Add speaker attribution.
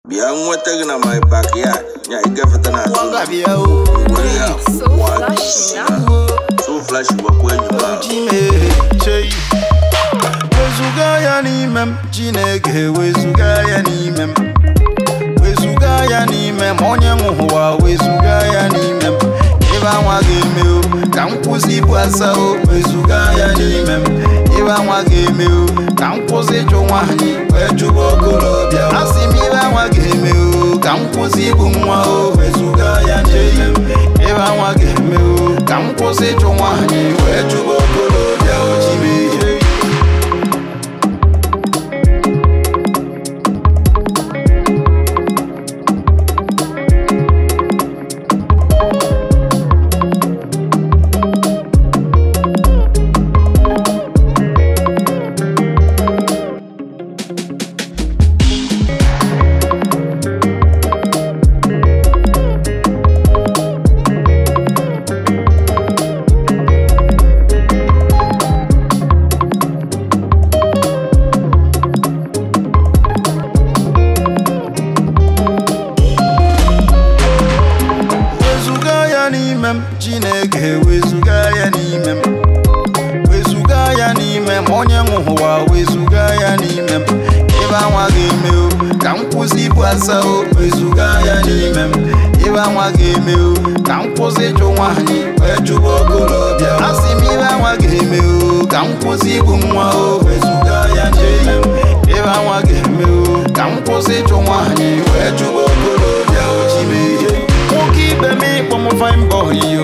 Speaker 1: bịa nweta gị na my backyard nya ịgafeta na azụ
Speaker 2: Wagabia o
Speaker 1: were ya
Speaker 3: So
Speaker 1: wa-
Speaker 3: flashy now.
Speaker 1: so flash gwakwa enyi m ahụ
Speaker 2: Chime chei Wezuga ya n'ime m Chineke wezuga ya n'ime m Wezuga ya n'ime m onye nwe ụwa wezuga ya n'ime m Ibe anwa ga-eme o ka m kwụsị ibu asa o wezuga ya n'ime m Ibe anwa ga-eme o ka m kwụsị ịchụ nwaanyị wee chụba okorobịa Asị m ibe anwa ga-eme o ka m kwụsị ibu nwa o wezuga ya n'ime m Ibe anwa ga-eme o ka m kwụsị ịchụ nwaanyị wee chụba okorobịa o chimehie Wezuga ya n'ime m Chineke wezuga ya n'ime m wezuga ya n'ime m onye nwe ụwa wezuga ya n'ime m ibe anwa ga-eme o ka m kwụsị ibu asa o wezuga ya n'ime m ibe anwa ga-eme o ka m kwụsị ịchụ nwaanyị wee chụba okorobịa asị m ibe anwa ga-eme o ka m kwụsị igbu nwa o wezuga ya n'ime m ibe anwa ga-eme o ka m kwụsị ịchụ nwaanyị wee chụba okorobịa o chimehie nwoke ibe m ịkpọ m fine boy